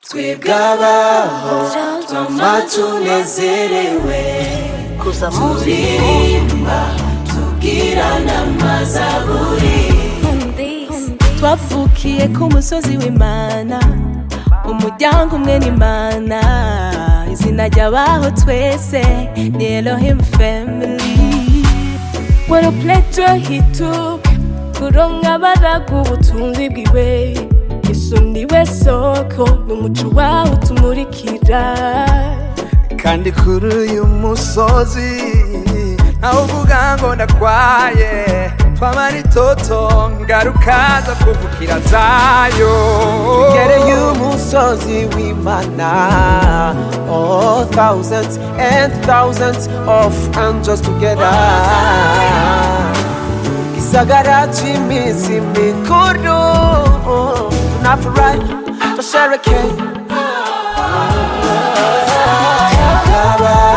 twebwe abaho twama tunezerewe gusa muzi turirimba tubwirana amazaburi twavukiye ku musozi w'imana umuryango umwe n'imana izina ry'abaho twese ni elohim family wari puretiro hitu kuronka baraga ubutunzi bwiwe yesu niwe soko ni umuco wawe utumurikira kandi kuri uyu musozi nawe uvuga ngo ndakwaye twamara itoto ngarukaza kuvukira zayo Gereye umusozi w'Imana Oh thousands and thousands of angels together Gisagara cy'iminsi mikuru Tunafurahi, tusherekeye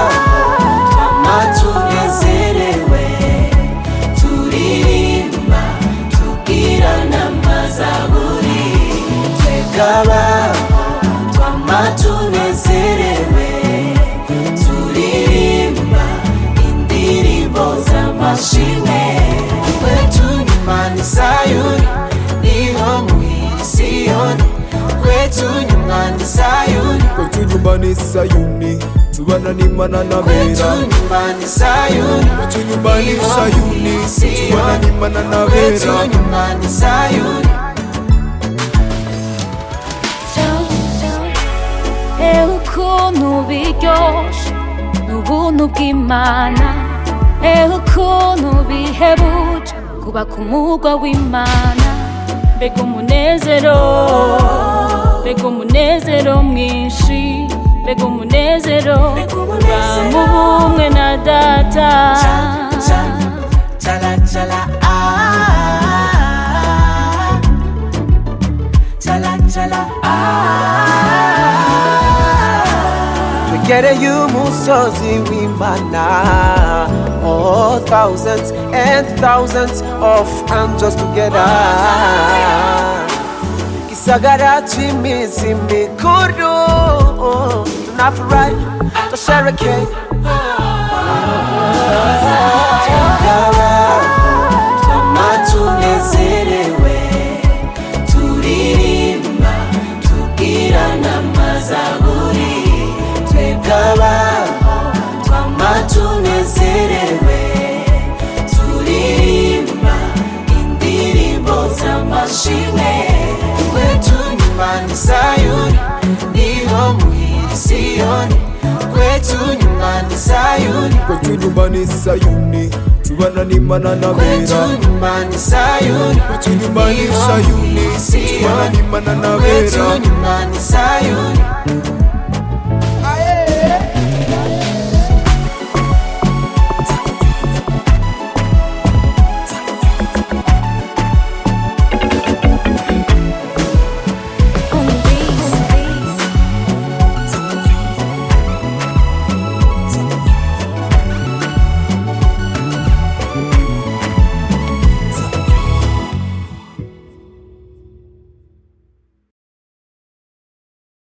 twama tunezerewe turirimba tubwirana amazaburi twebwe abaho twama tunezerewe turirimba indirimbo z'amashimwe twe tunyumana isayuri niho muhisiyoni twe tunyumana isayuri kutunyumbanisa yuni tubana n'imana n'abera tunyumana isayuri kutunyumbanisa yuni tubana n'imana n'abera tunyumana isayuri ewe ukuntu biryoshye ni ubuntu bw'imana ewe ukuntu bihebuje kuba ku mugwa w'imana mbega umunezero mbega umunezero mwinshi mbega umunezero Mbega umunezero. mu bumwe na data Gereye umusozi w'Imana Oh thousands and thousands of angels together Gisagara cy'iminsi mikuru Tunafurahi, tusherekeye twama tunezerewe turirimba tubwirana amazaburi twebwe abaho twama tunezerewe turirimba indirimbo z'amashimwe twe tunyumana isayuri niho muhira isiyoni twe tunyumana isayuri kutunyumbanisa yuni tubana n'imana n'abera Kwetunyumbani sayuri kutunyumbanisa yuni tubana n'imana n'abera Kwetunyumbani sayuri